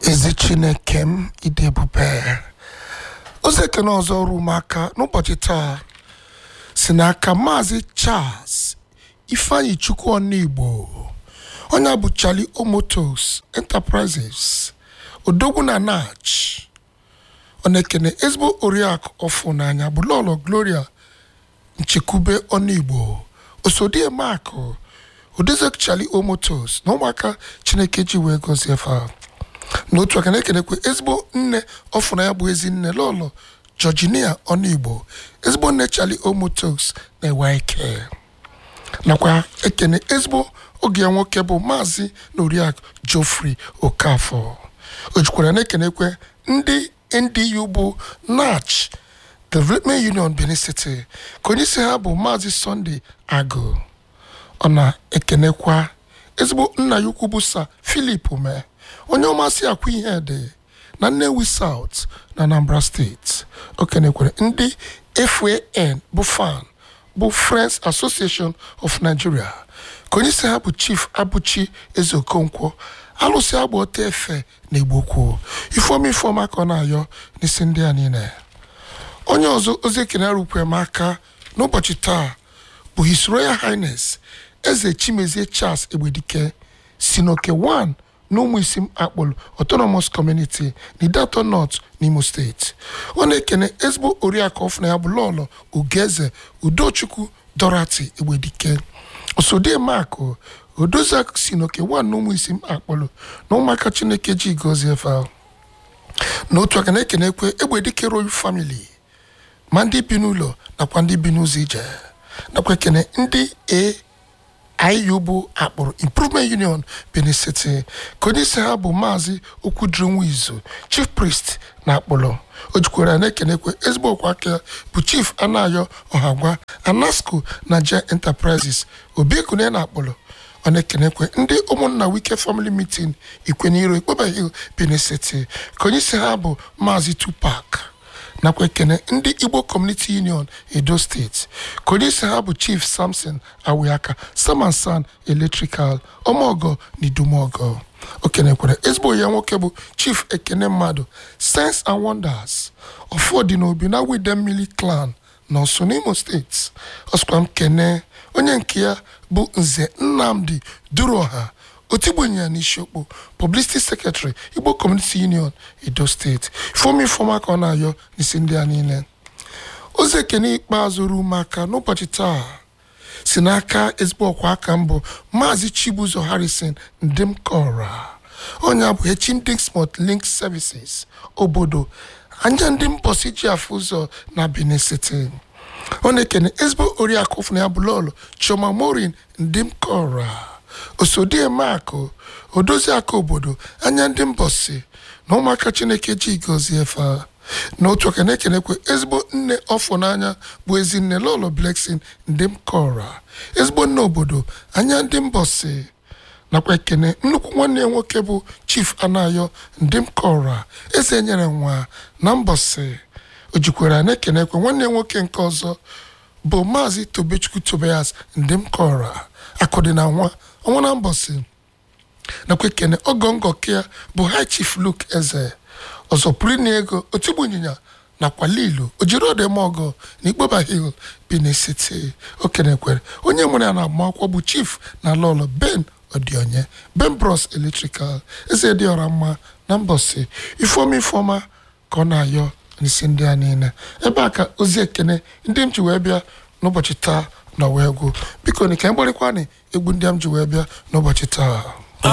ezi chineke m ịdị ebube ozi ekene ọzọ ruo m aka n'ụbọchị taa si n'aka maazị charles ifeanyi chukwu ọnigbo onye a bụ charlie omotos enterprises odogwu na nach ọ na-ekene ezigbo oriakụ ọfụ n'anya bụ lọlọ gloria nchekwube ọnigbo osodiemakụ odezek charlie omotos na ụmụaka chineke ji wee gọzie fa n'otu aka na-ekenekwe ezigbo nne ọfụna ya bụ ezi nne lọlọ georginia ọnigbo ezigbo nne charlie omotos na-ewe ike nakwa ekene ezigbo oge ya nwoke bụ maazị na oriakụ geoffrey okafọ o jikwara na-ekenekwe ndị ndu bụ nach development union benin city ka onye isi ha bụ maazị sunday agụ ọ na-ekenekwa ezigbo nna ya ukwu bụ sa filip mee onye ọmasị akwa ihe dị na nnewi south na anambra steeti o kenekwere ndị fan bụ fan bụ friends association of nigeria ka onye isi ha bụ chief abụchi ezeokonkwo alụsị agba ọta efe na igbokwu ifeọma ifeọma ka ọ na-ayọ n'isi ndị a niile onye ọzọ ozi ekene rukwe m aka n'ụbọchị taa bụ his royal highness eze chimezie charles egbedike si n'oke 1 na ụmụ isi akpọlụ autonomous community n'idato north n'imo steeti ọ na-ekene ezigbo oriakụ ọfụna ya bụ lọlọ ugeze udochukwu dorati egbedike osodiemakụ odozak si n'oke 1 na ụmụ isi akpọlụ na ụmụaka chineke ji gọzie fa n'otu aka na-ekenekwe egbedike royal family ma ndị bi n'ụlọ nakwa ndị bi n'ụzọ ije nakwa ekene ndị a iu bụ akpụrụ improvement union benin city ka onye isi ha bụ maazị okwudrinwizu chief priest na akpụlụ o jikwara na-ekenekwe ezigbo ọkwa aka bụ chief anayo ọhagwa anasco na je enterprises obiekune na akpụlụ ọ na-ekenekwe ndị ụmụnna wike family meeting ikweniro ikpoba hill benin city ka onye isi ha bụ maazị tupac nakwa ekene ndị igbo community union edo steeti ka onye isi ha bụ chief samson awiaka samansan electrical ọmọgọ na idumogo o kenekwere ezigbo ya nwoke bụ chief ekene mmadụ sense and wonders ọfọdị n'obi na widemmili clan na ọsụ n'imo steeti ọsụkwa m kene onye nke ya bụ nze nnamdi duroha otigbenye ya n'isiokpo publicity secretary igbo community union edo steeti fọm ifọma ka ọ na-ayọ n'isi ndị a niile ozi ekene ikpeazụ ruo m aka n'ụbọchị taa si n'aka ezigbo ọkwa aka mbụ maazị chibuzo harrison ndimkora onye abụ echindixmot link services obodo anya ndị mbọsi ji afụ ụzọ na benin city ọ na-ekene ezigbo oriakụ fụna ya bụ lọlụ chioma morin ndimkora osodiemakụ odozi aka obodo anya ndị mbọsi na ụmụaka chineke ji gọzie fa n'otu aka na-ekenekwe ezigbo nne ọfọ n'anya bụ ezi nne lọlọ bleksin ndị m kọra ezigbo nne obodo anya ndị mbọsi nakwa ekene nnukwu nwanne ya nwoke bụ chief anayo ndị m kọra eze nyere nwa na mbọsi o jikwara na-ekenekwe nwanne ya nwoke nke ọzọ bụ maazị tobechukwu tobias ndị m kọra akụdị na nwa ọnwa na mbọsi nakwa ekene ọgọngọ kea bụ high chief luke eze ọzọ pụrụ na ego otigbu ịnyịnya nakwa lilu ojiri ọdịmọgọ na ikpoba hill benin city okenekwere onye nwere ya na agbamakwụkwọ bụ chief na lọlọ ben odionye ben bros electrical eze dị ọra mma na mbọsi ifeọma ifeọma ka ọ na-ayọ n'isi ndị a niile ebe a ka ozi ekene ndị m ji wee bịa n'ụbọchị taa na wee gwụ biko ni ka m gbarịkwanị egwu ndị m ji wee bịa n'ụbọchị taa